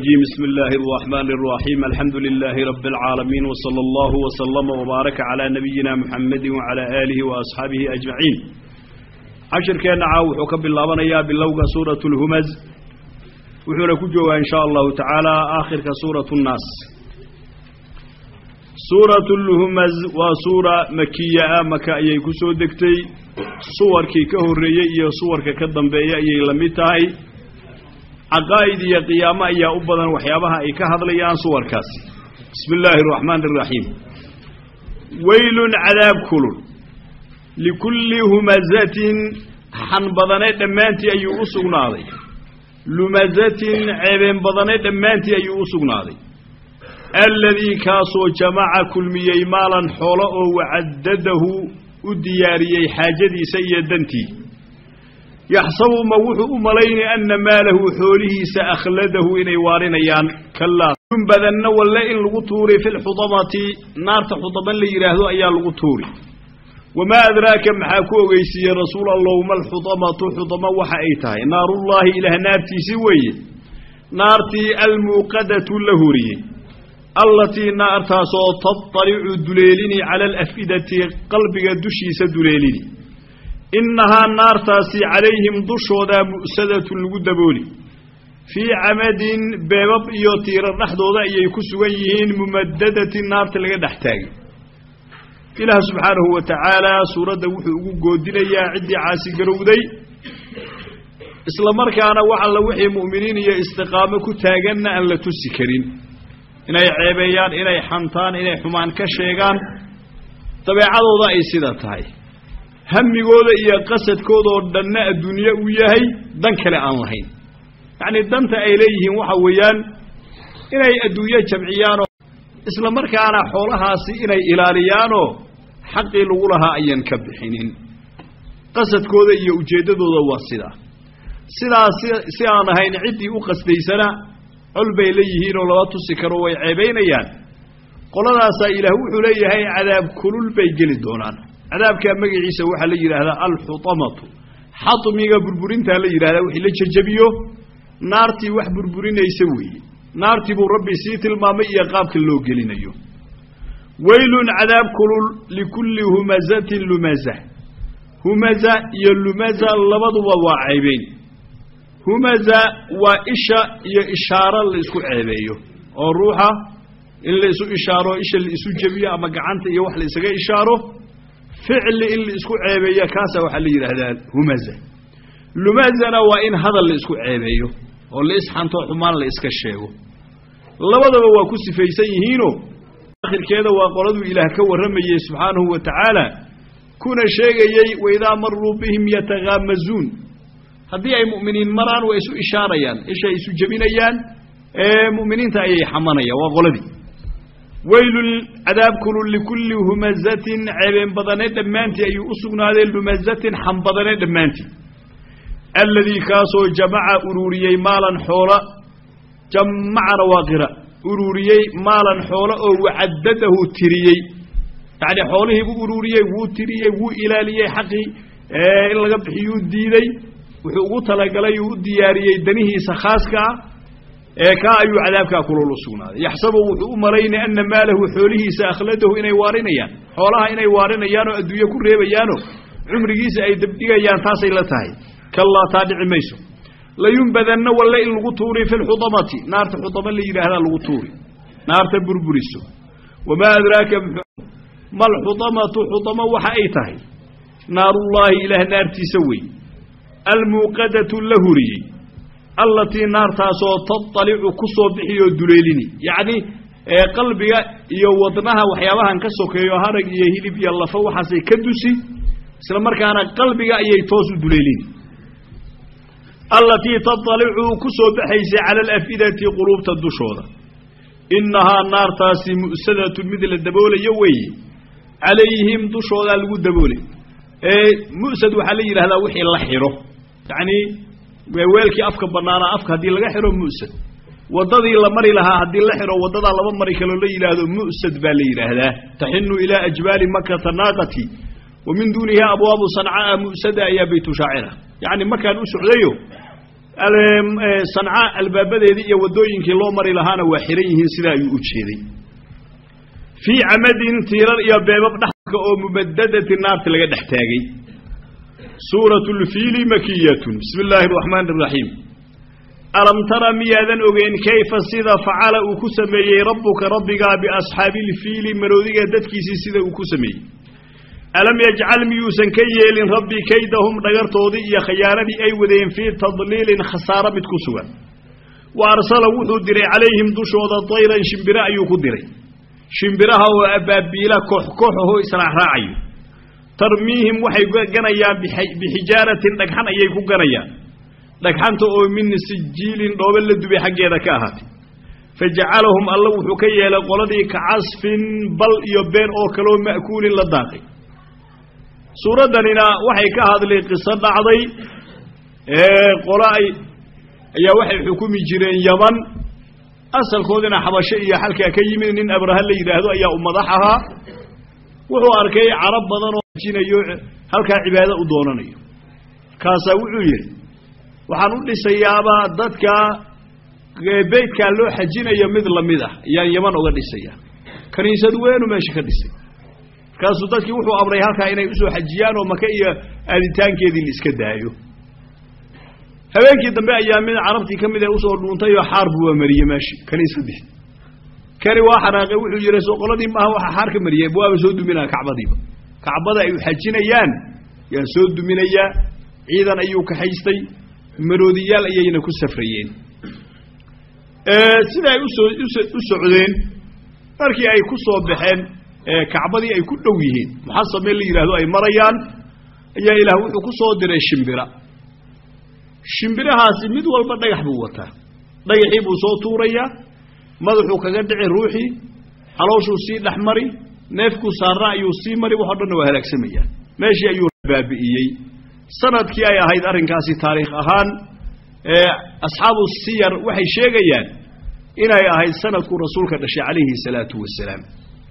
بسم الله الرحمن الرحيم الحمد لله رب العالمين وصلى الله وسلم وبارك على نبينا محمد وعلى آله وأصحابه أجمعين عشر كان عاوح وكب الله بنيا باللوغة سورة الهمز وحنا كجوا إن شاء الله تعالى آخر كسورة الناس سورة الهمز وسورة مكية مكة أي كسو دكتي صور كي كهرية صور ككدن بيا أي لمتاي caqaa'id iyo qiyaamo ayaa u badan waxyaabaha ay ka hadlayaan suwarkaasi bismi illaahi araxmaani araxiim weylun cadaab kulul likulli humazatin xan badane dhammaantii ayuu u sugnaaday lumazatin ceebeen badane dhammaantii ayuu u sugnaaday alladii kaasoo jamaca kulmiyey maalan xoolo oo wacaddadahu u diyaariyey xaajadiisa iyo dantii yaxsabu ma wuxuu u malaynay anna maalahu xoolihiisa akhladahu inay waarinayaan kalaa badanna walle in lagu tuuri fi lxudamati naarta xudaman la yidhaahdo ayaa lagu tuuri wamaa adraaka maxaa ku ogeysiiyey rasuul allow malxudamatu xudama waxa ay tahay naarullaahi ilaah naartiisii weeye naartii almuuqadatu la horiyey allatii naartaasoo tatalicu duleelini cala alaf'idati qalbiga dushiisa duleelini innahaa naartaasi calayhim dushoodaa mu'sadatun lagu dabooli fii camadin beebab iyo tiirar dhexdooda ayay ku sugan yihiin mumadadatin naarta laga dhex taagay ilaah subxaanahu wa tacaalaa suuradda wuxuu ugu goodinayaa ciddii caasigarowday isla markaana wax alla wixii mu'miniin iyo istiqaamo ku taaganna aan la tusi karin inay ceebeeyaan inay xantaan inay xumaan ka sheegaan dabeecadooda ay sida tahay hamigooda iyo qasadkoodoo dhanna adduunye uu yahay dan kale aan lahayn yacnii danta ay leeyihiin waxa weeyaan inay adduunye jamciyaanoo isla markaana xoolahaasi inay ilaaliyaanoo xaqii lagu lahaa ayan ka bixinin qasadkooda iyo ujeeddadooda waa sidaa sidaas si aan ahayn ciddii u qasdaysana col bay leeyihiin oo laba tusi karo way ceebaynayaan qoladaasaa ilaah wuxuu leeyahay cadaab kulul bay geli doonaan cadaabkaa magaciisa waxaa la yidhaahdaa alxutamatu xatmiga burburintaa la yidhahdaa wixii la jejabiyo naartii wax burburinaysa weeye naartii buu rabbi sii tilmaamay iyo qaabka loo gelinayo weylun cadaab kulul likulli humazatin lumaza humaza iyo lumaza labaduba waa ceebeyn humaza waa isha iyo ishaaro la isku ceebeeyo oo ruuxa in la isu ishaaro isha la isu jebiyo ama gacanta iyo wax la isaga ishaaro ficli in la isku ceebeeya kaasa waxaa la yidhaahdaa humaza lumazana waa in hadal la isku ceebeeyo oo la isxanto xumaan la iska sheego labadaba waa ku sifaysan yihiinoo akhirkeeda waa qoladuu ilaah ka warramayey subxaanahu wa tacaala kuna sheegayey waidaa maruu bihim yataghaamazuun haddii ay mu'miniin maraan waa isu ishaarayaan ishay isu jebinayaan ee mu'miniinta ayay xamanayaan waa qoladii weylun cadaab kulul likulli humazatin ceebeen badane dhammaantii ayuu u sugnaaday lumazatin xan badane dhammaantii alladii kaasoo jamaca ururiyey maalan xoola jamacana waa qira ururiyey maalan xoola oo wacaddadahu tiriyey yacni xoolihiibuu ururiyey wuu tiriyey wuu ilaaliyey xaqii in laga bixiyuu diiday wuxuu ugu talagalay uu u diyaariyey danihiisa khaaska ah ee kaa ayuu cadaabkaa kulol u sugnaaday yaxsabu wuxuu u malaynay anna maalahu xoolihiisa akhladahu inay waarinayaan xoolaha inay waarinayaan oo adduunye ku reebayaanoo cumrigiisa ay dabdhigayaan taasay la tahay kallaa taa dhici mayso layunbadanna walle in lagu tuuri fi lxudamati naarta xudama la yidhaahdaa lagu tuuri naarta burburiso wamaa adraaka malxudamatu xudamo waxa ay tahay naarullaahi ilaah naartiisa wey almuuqadatu la huriyey allatii naartaasoo tatalicu ku soo bixiyoo duleelini yacni qalbiga iyo wadnaha waxyaabahan ka sokeeyo harag iyo hilib iyo lafo waxaasay ka dusi isla markaana qalbiga ayay toos u duleelini allatii tatalicu ku soo baxaysay cala alafidati quluubta dushooda innahaa naartaasi mu'sadatun mid la daboolayo weeye calayhim dushoodaa lagu daboolay mu'sad waxaa la yidhahdaa wixii la xidho yacnii weelkii afka bannaanaa afka haddii laga xidho mu'sad waddadii la mari lahaa haddii la xidho waddadaa laba mari kaloo la yidhaahdo mu'sad baa la yidhaahdaa taxinu ilaa ajbaali makata naaqati wa min duuniha abwaabu sancaa mu'sada ayaa baytu shaacira yacni markaan u socdayo sanca albaabadeedii iyo waddooyinkii loo mari lahaana waa xihan yihiin sidaa ayuu u jeeday fii camadin tiirar iyo beebab dhexka oo mumadadati naarta laga dhex taagay suuratu lfiili makiyatun bismi illaahi araxmaani araxiim alam tara miyaadan ogeyn kayfa sida facala uu ku sameeyey rabbuka rabbigaa biasxaabi ilfiili maroodiga dadkiisii sida uu ku sameeyey alam yajcal miyuusan ka yeelin rabbi kaydahum dhagartoodii iyo khayaanadii ay wadeen fii tadliilin khasaaro mid ku sugan wa arsala wuxuu diray calayhim dushooda dayran shimbiro ayuu ku diray shimbiraha oo abaabiila koox koox ahoo israacraacayo tarmiihim waxay ganayaan bixijaaratin dhagxan ayay ku ganayaan dhagxanta oo min sijiilin dhoobe la dubay xaggeeda ka ahaatay fa jacalahum alla wuxuu ka yeelay qoladii ka casfin bal iyo been oo kaleoo ma'kuulin la daaqay suuraddanina waxay ka hadlay qiso dhacday qolo ay ayaa waxay xukumi jireen yaman asalkoodina xabasho iyo xalkaa ka yimid nin abraha la yidhaahdo ayaa u madax ahaa wuxuu arkay carab badan oo jinayo halkaa cibaado u doonanayo kaasaa wuxuu yidhi waxaan u dhisayaabaa dadka beytkaa loo xajinayo mid lamid ah ayaan yaman uga dhisaya kaniisad weenu meesha ka dhisay markaasuu dadkii wuxuu amray halkaa inay usoo xajiyaan oo maka iyo aaditaankeedii la iska daayo habeenkii dambe ayaa mid carabtii ka mid ee usoo dhuuntay oo xaar buu mariyey meeshi kaniisadii kani waa xanaaqay wuxuu yidhi soo qoladii maaha waxa xaar ka mariyey waaba soo duminaa kacbadiiba kacbada ay u xajinayaan yaan soo duminayaa ciidan ayuu kaxaystay maroodiyaal ayayna ku safrayeen sida ay usoo u socdeen markii ay ku soo baxeen kacbadii ay ku dhow yihiin muxasamee la yidhaahdo ay marayaan ayaa ilaah wuxuu ku soo diray shimbira shimbirahaasi mid walba dhagax buu wataa dhagaxii buu soo tuurayaa madaxuu kaga dhici ruuxii calooshuu sii dhex mari neefkuu saarna ayuu sii mari waxo dhanna waa halaagsamayaan meeshii ayuu baabi'iyey sanadkii ay ahayd arrinkaasi taariikh ahaan asxaabu siyar waxay sheegayaan inay ahayd sanadkuu rasuulka dhashay calayhi salaatu wasalaam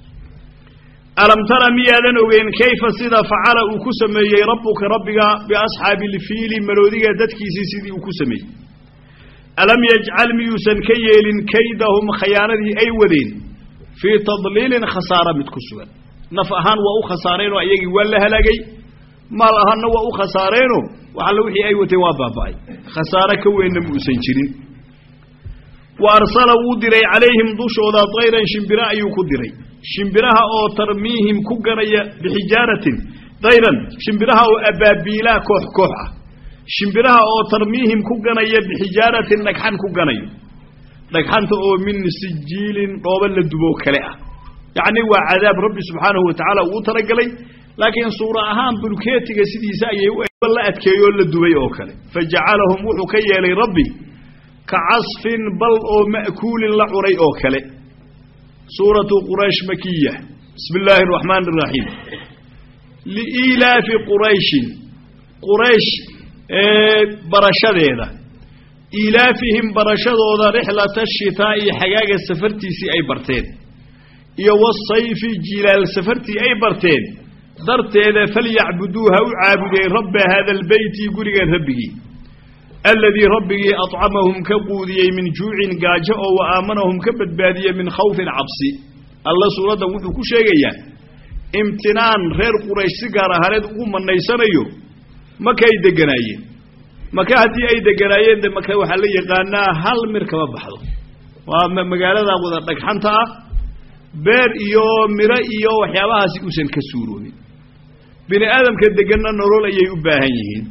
alam tara miyaadan ogeyn kayfa sida facala uu ku sameeyey rabbuka rabbiga biasxaabi ilfiili maroodiga dadkiisii sidii uu ku sameeyey alam yajcal miyuusan ka yeelin kaydahum khayaanadii ay wadeen fii tadliilin khasaara mid ku sugan naf ahaan waa u khasaareenoo ayagii waa la halaagay maal ahaanna waa u khasaareenoo waxalla wixii ay wateen waa baaba'ay khasaare ka weynna muusan jirin wa arsala wuu diray calayhim dushooda dayran shimbiro ayuu ku diray shimbiraha oo tarmiihim ku ganaya bixijaaratin dayran shimbiraha oo abaabiilaa koox koox ah shimbiraha oo tarmiihim ku ganaya bixijaaratin dhagxan ku ganayo dhagxanta oo min sijiilin dhooba la duboo kale ah yacni waa cadaab rabbi subxaanahu wa tacaala uu talagalay laakiin suura ahaan bulkeetiga sidiisa ayay la adkeeyoo la dubay oo kale fa jacalahum wuxuu ka yeelay rabbi ka casfin bal oo ma'kuulin la cunay oo kale suuratu quraysh makiya bismi illaahi araxmaani araxiim liiilaafi qurayshin quraysh barashadeeda iilaafihim barashadooda rixlata shitaa'i xagaaga safartiisii ay barteen iyo wasayfi jilaal safartii ay barteen darteeda falyacbuduu ha u caabudeen rabba haada albeyti gurigan rabbigii aladii rabbigii acamahum ka quudiyey min juucin gaajo oo wa aamanahum ka badbaadiyey min khawfin cabsi alla suuraddan wuxuu ku sheegayaa imtinaan reer quraysh si gaar ahaneed ugu manaysanayo maka ay deganaayeen maka haddii ay deganaayeen de maka waxaa la yaqaanaa hal mir kama baxdo waa magaalada wada dhagxanta ah beer iyo miro iyo waxyaabahaasi uusan ka suuroobin bini aadamka deganna nolol ayay u baahan yihiin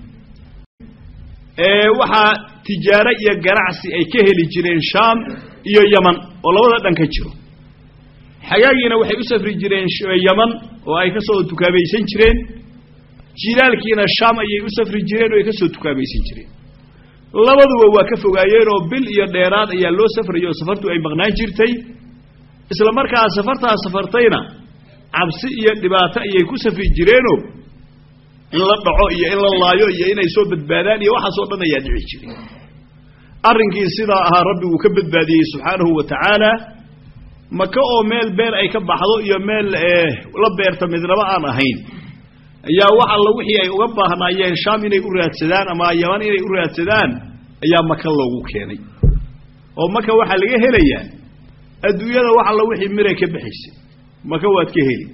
waxaa tijaaro iyo ganacsi ay ka heli jireen shaam iyo yaman oo labada dhan ka jiro xagaagiina waxay u safri jireen yaman oo ay ka soo tukaamaysan jireen jilaalkiina shaam ayay u safri jireen oo ay ka soo tukaamaysan jireen labaduba waa ka fogaayeen oo bil iyo dheeraad ayaa loo safrayay oo safartu ay maqnaan jirtay isla markaa safartaa safartayna cabsi iyo dhibaato ayay ku safri jireenoo in la dhaco iyo in la laayo iyo inay soo badbaadaan iyo waxaasoo dhan ayaa dhici jiray arrinkii sidaa ahaa rabbi uu ka badbaadiyey subxaanahu wa tacaala maka oo meel beer ay ka baxdo iyo meel la beerta midnaba aan ahayn ayaa wax alla wixii ay uga baahnaayeen shaam inay u raadsadaan ama yaman inay u raadsadaan ayaa maka loogu keenay oo maka waxaa laga helayaa adduunyada wax alla wixii miray ka baxaysay maka waad ka heli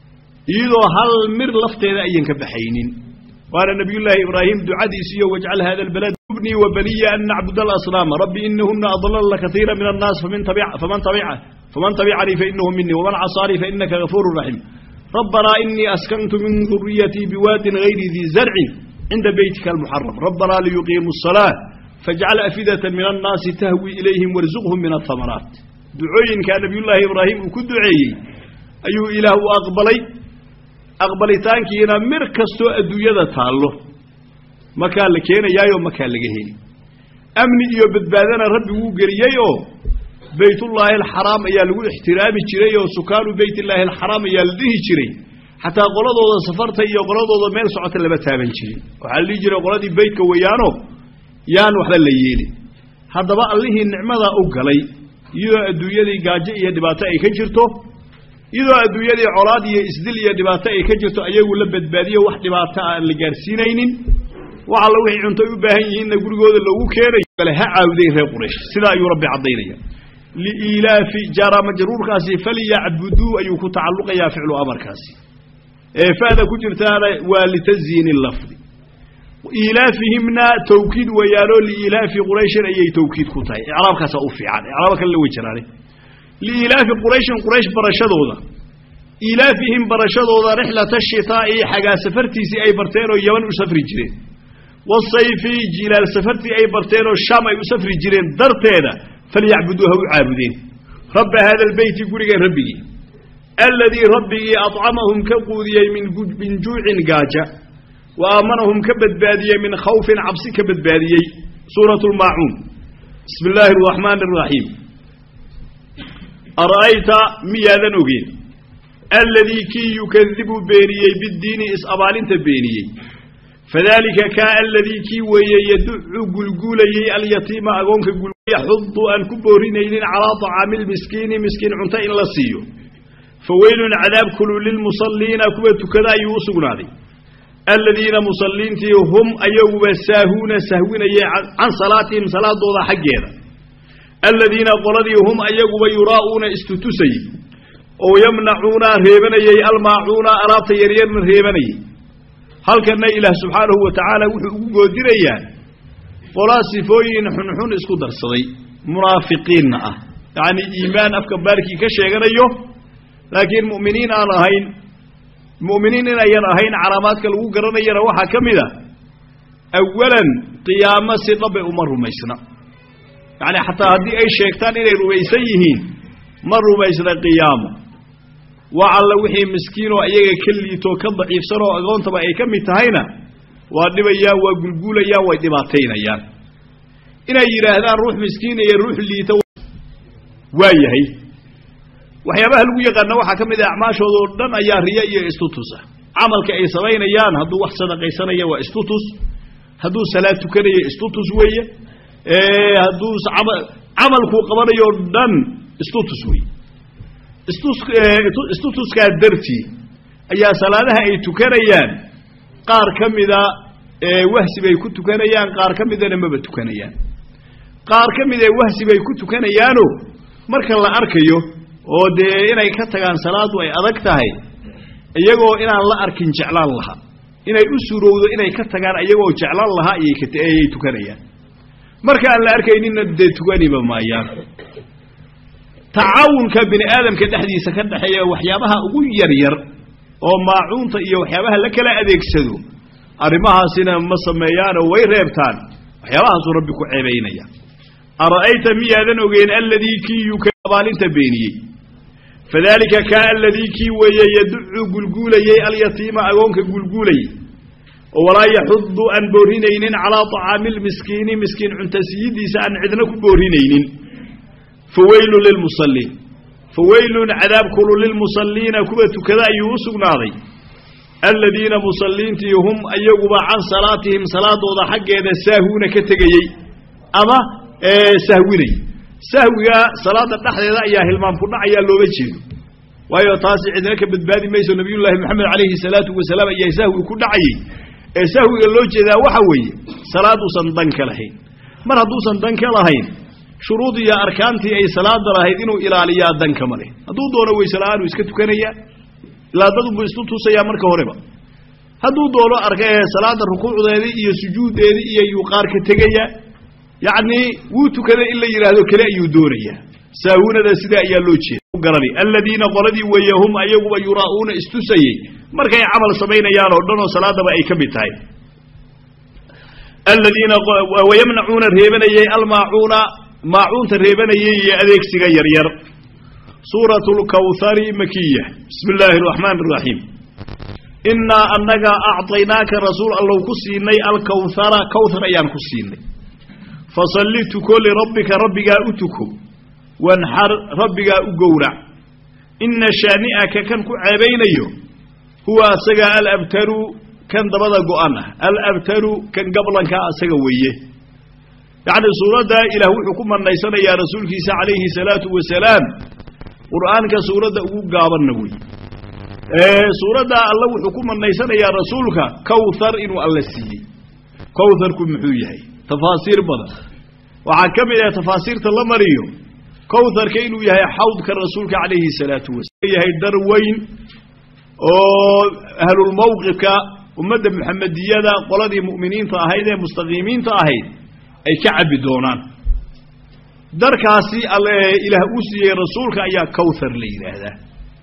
iyadoo hal mir lafteeda ayan ka baxaynin waana nabiyullaahi ibraahim ducadiisiiyo wajcal hada albalad ibnii wa baniya an nacbud alasnaama rabbi inahuna adlalna kaiira min annaas faman tabica faman tabicanii fainahu minii waman casaanii fainaka gafuuru raxiim rabbanaa inii askantu min duriyatii biwaadin gayri dii zarcin cinda beytika almuxaram rabbanaa liyuqiimuu الsalaaة fajcal afidata min annaasi tahwi ilayhim warzuqhum min ahamaraat ducooyinkaa nabiyullaahi ibraahim uu ku duceeyey ayuu ilaah u aqbalay aqbalitaankiina mir kastoo adduunyada taallo makaa la keenayaayoo makaa laga heli amni iyo badbaadana rabbi wuu geliyey oo baytullaahi alxaraam ayaa lagu ixtiraami jiray oo sukaanu beytillaahi alxaraam ayaa la dhihi jiray xataa qoladooda safarta iyo qoladooda meel socota lama taaban jirin waxaa la dhihi jiray qoladii beytka weeyaano yaan waxba la yeelin haddaba allihii nicmadaa u galay iyadoo adduunyadii gaajo iyo dhibaato ay ka jirto iyadoo adduunyadii colaad iyo isdil iyo dhibaato ay ka jirto ayagu la badbaadiyo wax dhibaato aan la gaarsiinaynin wax alla wixii cunto ay u baahan yihiinna gurigooda loogu keenayo kale ha caawdeen reer quraysh sidaa ayuu rabbi caddaynaya liilaafi jaara majruurkaasi falyacbuduu ayuu ku tacalluqayaa ficlu amarkaasi ee fa'da ku jirtaana waa litasyiini lafdi iilaafihimna tawkiid weeyaanoo liilaafi qurayshin ayay tawkiid ku tahay icraabkaasa u fiican icraaba kale la wey jiraane liilaafi qurayshin quraysh barashadooda iilaafihim barashadooda rixlata shitaa'i xagaa safartiisii ay barteen oo yaman u safri jireen wasayfi jilaal safartii ay barteen oo shaam ay u safri jireen darteeda falyacbuduu ha u caabudeen rabba haada albeyti gurigan rabbigii alladii rabbigii acamahum ka quudiyey min min juucin gaaja wa aamanahum ka badbaadiyey min khawfin cabsi ka badbaadiyey suuratu lmaacuun bismi illaahi araxmaani araxiim ara'ayta miyaadan ogeen alladii kii yukadibu beeniyey biddiini is-abaalinta beeniyey fadalika kaa aladii kii weeye yaducu gulguulayey alyatiima agoonka yaxudu aan ku boorinaynin calaa طacaami lmiskiini miskiin cunto in la siiyo faweylun cadaab kulu lilmusalliina kuwa tukada ayuu u sugnaaday aladiina musalliintii hum ayaguba saahuuna sahwinayey can salaatihim salaadooda xaggeeda aladiina qoladii hum ayaguba yuraa'uuna istutusayey oo yamnacuuna reebanayey almaacuuna alaabta yaryarna reebanayey halkanna ilaah subxaanahu wa tacaala wuxuu ugu goodinayaa qolaa sifooyin xunxun isku darsaday munaafiqiinna ah yacnii iimaan afka baarkii ka sheeganayo laakiin mu'miniin aan ahayn mu'miniin inayan ahayn calaamaadka lagu garanayana waxaa ka mid a awalan qiyaamo si dhabe uma rumaysna yacni xataa haddii ay sheegtaan inay rumaysan yihiin ma rumaysna qiyaamo waa alla wixii miskiinoo iyaga ka liitoo ka daciifsan oo agoontaba ay ka mid tahayna waa dhibayaan waa gulguulayaan way dhibaataynayaan inay yidhaahdaan ruux miskiin iyo ruux liita waa yahay waxyaabaha lagu yaqaana waxaa ka mid ah acmaashooda oo dhan ayaa riya iyo istutusa camalka ay samaynayaan hadduu wax sadaqaysanaya waa istutus hadduu salaad tukanayo istutus weeye hadduu camalkuu qabanayo o dhan istutus weeye istutuskaa dartii ayaa salaadaha ay tukanayaan qaar ka mida wahsi bay ku tukanayaan qaar ka midana maba tukanayaan qaar ka mid ee wahsi bay ku tukanayaano marka la arkayo oo dee inay ka tagaan salaadu ay adag tahay iyagoo inaan la arkin jeclaan lahaa inay u suurowdo inay ka tagaan iyagoo jeclaan lahaa ayay tukanayaan marka aan la arkayninna dee tukaniba maayaan tacaawunka bini aadamka dhexdiisa ka dhexeeya waxyaabaha ugu yaryar oo maacuunta iyo waxyaabaha la kala adeegsado arrimahaasina ma sameeyaanoo way reebtaan waxyaabahaasuu rabbi ku ceebaynaya ara'ayta miyaadan ogeen alladii kii yuka abaalinta beeniyey fadalika kaa aladii kii weeye yaducu gulguulayey alyatiima agoonka gulguulayey oo walaa yaxudu aan boorinaynin calaa طacaami lmiskiini miskiin cuntasiyidiisa aan cidna ku boorinaynin faweylu lilmusalliin faweylun cadaab kulu lilmusalliina kuwa tukada ayuu u sugnaaday aladiina musalliintii hum ayaguba can salaatihim salaadooda xaggeeda saahuuna ka tegayey ama sahwinay sahwiga salaada dhexdeeda ayaa hilmaam ku dhacayaa looga jeedo waayo taasi cidna ka badbaadi mayso nabiyullaahi moxamed calayhi salaatu wasalaam ayaa sahwi ku dhacayey ee sahwiga loo jeedaa waxa weeye salaad uusan dan ka lahayn mar hadduusan dan ka lahayn shuruud iyo arkaantii ay salaada lahayd inuu ilaaliyaa dan kama leh hadduu doono weysela'aanuu iska tukanayaa ilaa dadunbuu isu tusayaa marka horeba hadduu doono arka ee salaada rukuucdeedii iyo sujuuddeedii iyo yuu qaar ka tegayaa yacnii wuu tukaday in la yidhaahdo kale ayuu doonayaa saahunada sidaa ayaa loo jeeda garani aladiina qoladii weeye hum ayaguba yuraa'uuna istusayey markay camal samaynayaan oo dhan oo salaadaba ay ka mid tahay aladiina wayamnacuuna reebanayey almaacuuna maacuunta reebanayey iyo adeegsiga yaryar suurat lkawhari makiya bismi illaahi araxmaan araxiim innaa annaga acطaynaaka rasuul allow ku siinay alkawhara kawhar ayaan ku siinay fasalli tuko lirabbika rabbigaa u tuko wanxar rabbigaa u gowrac inna shaani'aka kan ku ceebaynayo huwa asaga alabtaru kan dabada go-an ah alabtaru kan gablanka asaga weeye yacni suuradda ilaah wuxuu ku manaysanayaa rasuulkiisa calayhi salaatu wasalaam qur'aanka suuradda ugu gaabanna wey suuradda alla wuxuu ku manaysanayaa rasuulka kawthar inuu alla siiyey kawtharku muxuu yahay tafaasiir badan waxaa ka mid ah tafaasiirta la mariyo kawtharka inuu yahay xawdka rasuulka calayhi salaatu wasalaam yahay dar weyn oo ahlulmawqifka ummadda muxamediyada qoladii mu'miniinta ahayd ee mustaqiimiinta ahayd ay ka cabbi doonaan darkaasi alle ilaah uu siiyey rasuulka ayaa kawthar la yidhaahdaa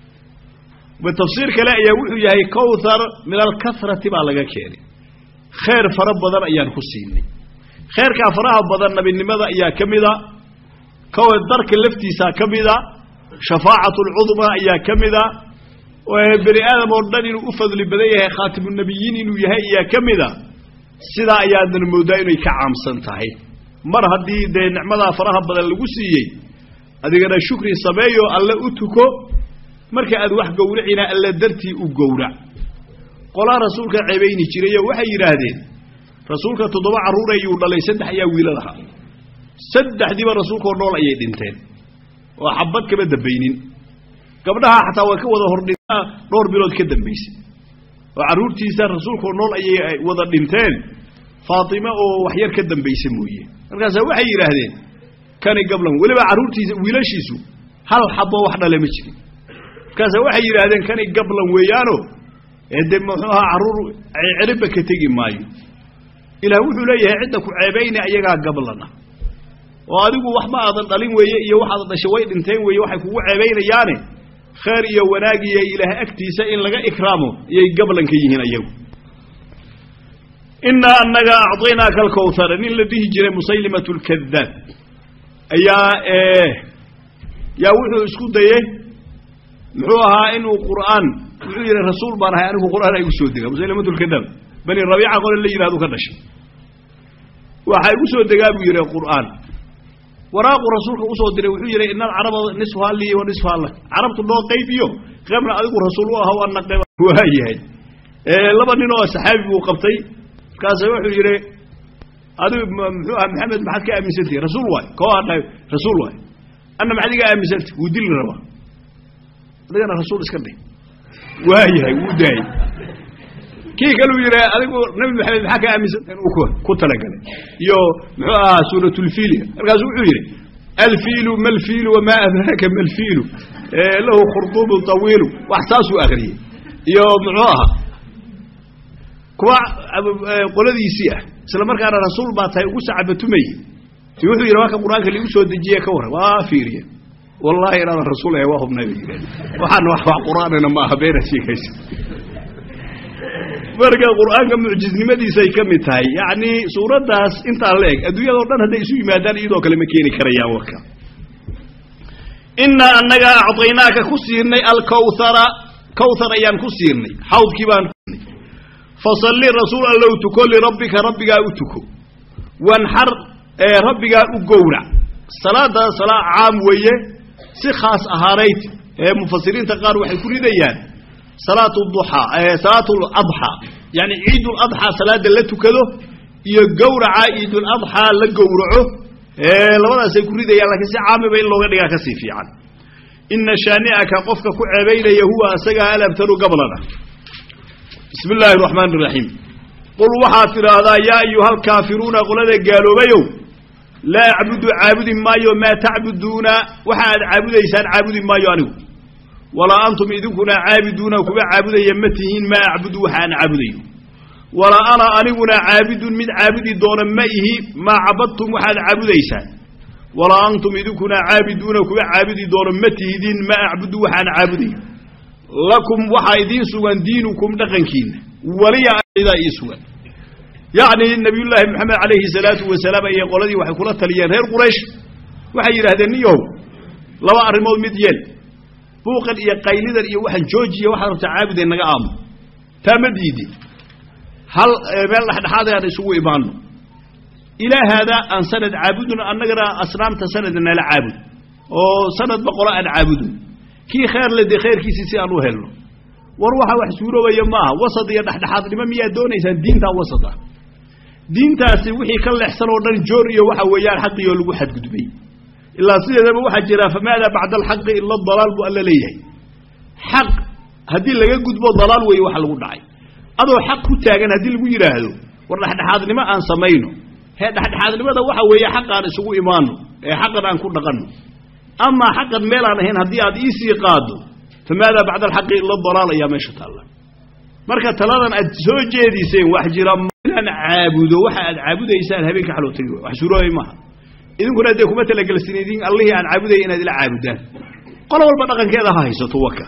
tafsiir kale ayaa wuxuu yahay kawthar min alkasrati baa laga keenay khayr fara badan ayaan ku siinay khayrkaa faraha badan nabinimada ayaa ka mida darka laftiisaa ka mida shafaacatu lcudmaa ayaa ka mida bani aadam oo dhan inuu u fadli badan yahay khaatimunabiyiin inuu yahay ayaa ka mida sidaa ayaadan moodaa inay ka caamsan tahay mar haddii dee nicmadaa faraha badan lagu siiyey adigana shukri sameeyo alle u tuko marka aad wax gowracina alle dartii u gowrac qolaa rasuulka ceebayni jirayoo waxay yidhaahdeen rasuulka toddoba carruur ayuu dhalay saddex ayaa wiila lahaa saddexdiiba rasuulkaoo nool ayay dhinteen oo xabad kama dambaynin gabdhaha xataa way ka wada hordhintaa dhowr bilood ka dambaysay oo carruurtiisa rasuulkaoo nool ayay wada dhinteen faatime oo waxyar ka dambaysa mooye markaasa waxay yidhaahdeen kani gablan weliba carruurtiisa wiilashiisu hal xabo wax dhale ma jirin markaasa waxay yidhaahdeen kani gablan weeyaano de muxuu ahaa carruur ceribba ka tegi maayo ilaah wuxuu leeyahay cidda ku ceebayna ayagaa gablana oo adigu waxba aadan dhalin weeye iyo waxaad dhashay way dhinteen weeye waxay kugu ceebaynayaane khayr iyo wanaag iyo ilaah agtiisa in laga ikraamo iyay gablanka yihiin ayagu innaa annaga acطaynaaka alkawhara nin la dhihi jiray musaylimat lkadaab ayaa yaa wuxuu isku dayey muxuu ahaa inuu qur'aan wuxuu yidhi rasuul baan ahay anigu qur'aan igu soo dega musaylimat lkadaab bani rabiica qole la yidhahdu ka dhashay waxaa igu soo degaa buu yidhi qur'aan waraaqu rasuulka usoo diray wuxuu yidhi ina alcaraba nisfuha lii wa nisfuha lak carabtu noo qayb iyo qaybna adigu rasuul u aha ana qayb waa yahay laba nin oo saxaabi buu qabtay markaasa wuxuu yidhi adigu muxuu aha maxamed maxaad ka aaminsantihi rasuul waay koo hadha rasuul waay anna maxaad iga aaminsantah wuu dili rabaa adigana rasuul iska dhih waa yahay wuu daayey kii kaluu yidhi adigu nabi maxamed maxaa ka aaminsantaha inuu ku talagalay iyo muxuu ahaa suuratulfiiliga markaasu wuxuu yidhi alfiilu malfiilu wamaa adraaka malfiilu lahu khurduubu tawiilu wax saasuu akriyey iyo muxuu ahaa kuwa qoladiisii ah isla markaana rasuul baa tahay ugu sacabatumayey wuxuu yidhi waa ka qur-aanka liigu soo dejiye ka warran waa fiiriye wallahi inaadan rasuul ahay waa hubnay bay yidhaheen waxaana wax wax qur-aanina ma aha beena sheekaysa marka qur'aanka mucjiznimadiisay ka mid tahay yacni suuraddaas intaa la eg adduunyadao dhan hadday isu yimaadaan iyadoo kale ma keeni karayaan warka innaa annaga acطaynaaka ku siinay alkawhara kawthar ayaan ku siinay xawdkii baan fasalli rasuul allow tuko lirabbika rabbigaa u tuko wanxar rabbigaa u gowrac salaada salaa caam weeye si khaas ahaanayd ee mufasiriinta qaar waxay ku ridayaan salaatu duxaa salaatu ladxaa yani ciiduladxaa salaada la tukado iyo gowraca ciiduladxaa la gowraco labadaasay ku ridayaan lakiin si caamiba in looga dhigaa kasii fiican ina shaani'aka qofka ku ceebaynaya huwa asagaa alabtaru gablana bismi illaahi araxmaan iraxiim qul waxaad tidhaahdaa yaa ayuha alkaafiruuna qolada gaaloobayow laa acbudu caabudi maayo maa tacbuduuna waxa aad caabudaysaan caabudi maayo anigu walaa antum idinkuna caabiduuna kuwa caabudaya ma tihiin maa acbudu waxa aan caabudayo walaa ana aniguna caabidun mid caabudi doona ma ihi maa cabadtum waxaad caabudaysaan walaa antum idinkuna caabiduuna kuwa caabudi doono ma tihidiin maa acbudu waxaan caabudayo lakum waxaa idiin sugan diinukum dhaqankiina waliya idaa ii sugan yacni nabiyullaahi moxamed calayhi salaatu wasalaam ayay qoladii waxay kula taliyeen reer quraysh waxay yidhahdeen niyow laba arrimood mid yeel buuqan iyo qaylidan iyo waxaan joojiya waxaad rabta caabuday naga aamo taa ma diidi hal meel dhexdhexaad aan isugu imaanno ilaa haadaa aan sanad caabudun annagana asnaamta sanada nala caabud oo sanad boqolo aan caabudun kii kheer le dee khayrkiisii si aan u helno war waxa wax suuroobaya maaha wasad iyo dhexdhexaadnimo miyaad doonaysaan diintaa wasad ah diintaasi wixii ka leexsan oo dhan joor iyo waxa weeyaan xaqii oo lagu xadgudbay ilaa sideedaba waxaa jira famaada bacda alxaqi ila dalaal buu alla leeyahay xaq haddii laga gudbo dalaal weeye waxa lagu dhacay adoo xaq ku taagan haddii lagu yidhaahdo war dhexdhexaadnimo aan samayno hee dhexdhexaadnimada waxa weeye xaqaan isugu imaano ee xaqan aan ku dhaqanno amaa xaqan meelaan ahayn haddii aad iisii qaado famaada bacda alxaqi ila dalaal ayaa meesha taalla marka taladan aad soo jeediseen wax jira inaan caabudo waxa aad caabudaysaan habeenka xaloo tagi wax suuroobay maaha idinkuna dee kuma talagelsin idin allihii aan caabudaya inaad ila caabudaan qolo walba dhaqankeeda ha haysato waka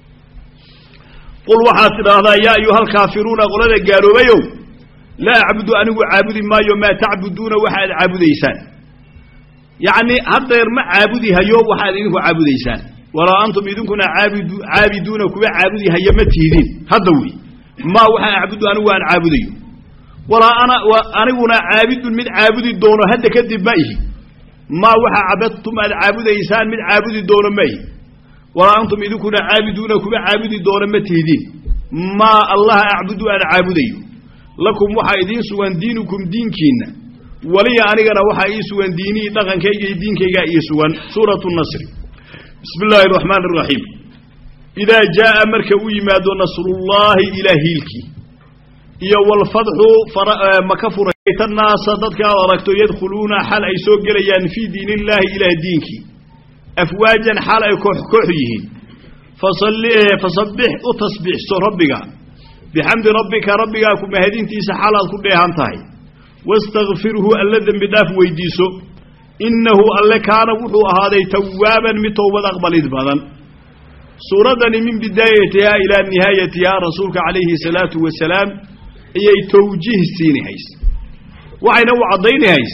qul waxaad tidhaahdaa yaa ayuha alkaafiruuna qolada gaaloobayow laa acbudu anigu caabudi maayo maa tacbuduuna waxa aad caabudaysaan yacni haddeer ma caabudi hayo waxaad idinku caabudaysaan walaa antum idinkuna aabidu caabiduuna kuwa caabudi haya ma tihidiin hadda wey maa waxaa acbudu anigu aan caabudayo walaa ana aniguna caabidun mid caabudi doono hadda kadib ma ihi maa waxaa cabadtum aad caabudaysaan mid caabudi doono ma ihi walaa antum idinkuna caabiduuna kuwa caabudi doona ma tihidiin maa allaha acbudu aan caabudayo lakum waxaa idiin sugan diinukum diinkiinna waliya anigana waxaa ii sugan diinihii dhaqankayga iyo diinkaygaa ii sugan suuratu nasri bismi illaahi araxmaan araxiim idaa jaa'a marka u yimaado nasrullaahi ilaa hiilkii iyo walfadxu maka furayta naasa dadka aad aragto yadkhuluuna xal ay soo gelayaan fii diin illaahi ilaah diinkii afwaajan xal ay koox koox yihiin fasabbix u tasbiixso rabbiga bixamdi rabbika rabbigaa ku mahadintiisa xalaad ku dheehan tahay wastakfirhu alla dembi dhaaf weydiiso innahu alle kaana wuxuu ahaaday tawaaban mid towbad aqbalid badan suuraddani min bidaayatihaa ilaa nihaayatihaa rasuulka calayhi salaatu wasalaam ayay tawjiih siinihays waxayna u caddaynahays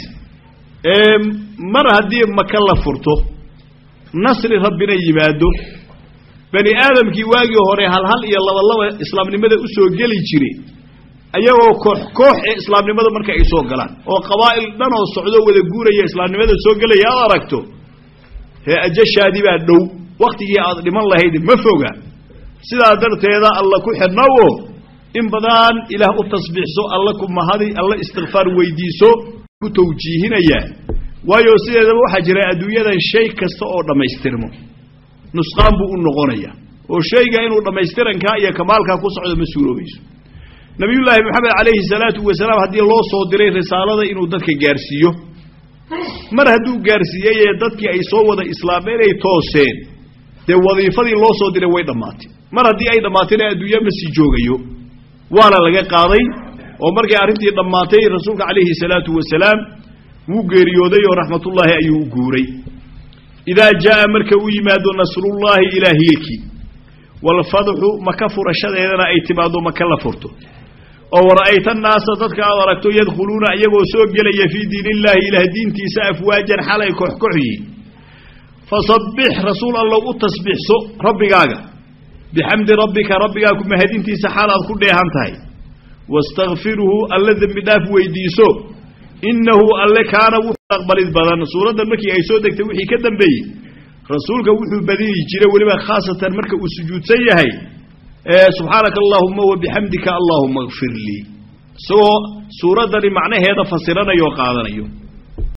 mar haddii maka la furto nasri rabbina yimaado bani aadamkii waagii hore halhal iyo labalaba islaamnimada u soo geli jire ayagoo koox koox ee islaamnimada marka ay soo galaan oo qabaa'il dhan oo socdo wada guuraya islaamnimada soo gelaya aad aragto hee ajashaadii baa dhow wakhtigii aad dhiman lahayd ma foga sidaa darteeda alla ku xidhnawo in badan ilaah u tasbiixso alla ku mahadi alla istikfaar weydiiso ku tawjiihinayaa waayo sideedaba waxaa jira adduunyadan shay kasta oo dhammaystirmo nusqaan buu u noqonaya oo shayga inuu dhammaystirankaa iyo kamaalkaa ku socdo ma suuroobayso nabiyullaahi moxamed calayhi salaatu wasalaam haddii loo soo diray risaalada inuu dadka gaarsiiyo mar hadduu gaarsiiyey ee dadkii ay soo wada islaameen ay tooseen dee wadiifadii loo soo diray way dhammaatay mar haddii ay dhammaatayna adduunya ma sii joogayo waana laga qaaday oo markay arrintii dhammaatay rasuulka calayhi salaatu wasalaam wuu geeriyooday oo raxmatullaahi ayuu u guuray idaa jaa'a marka u yimaado nasrullaahi ilaa hiilkii walfadxu maka furashadeedana ay timaaddo maka la furto oo wara'ayta annaasa dadka aad aragto yadkhuluuna iyagoo soo gelaya fii diin illaahi ilaah diintiisa afwaajan xalay koxkox yihiin fasabbix rasuul allow u tasbiixso rabbigaaga bixamdi rabbika rabbigaa ku mahadintiisa xaal aad ku dheehan tahay wastakfirhu alla dembi dhaaf weydiiso innahu alle kaana wuxuu aqbalid badan suuraddan markii ay soo degtay wixii ka dambeeyey rasuulka wuxuu badini jiray weliba khaasatan marka uu sujuudsan yahay subxaanaka allaahuma wabixamdika allaahuma kfir lii isagoo suuraddani macnaheeda fasiranayo o qaadanayo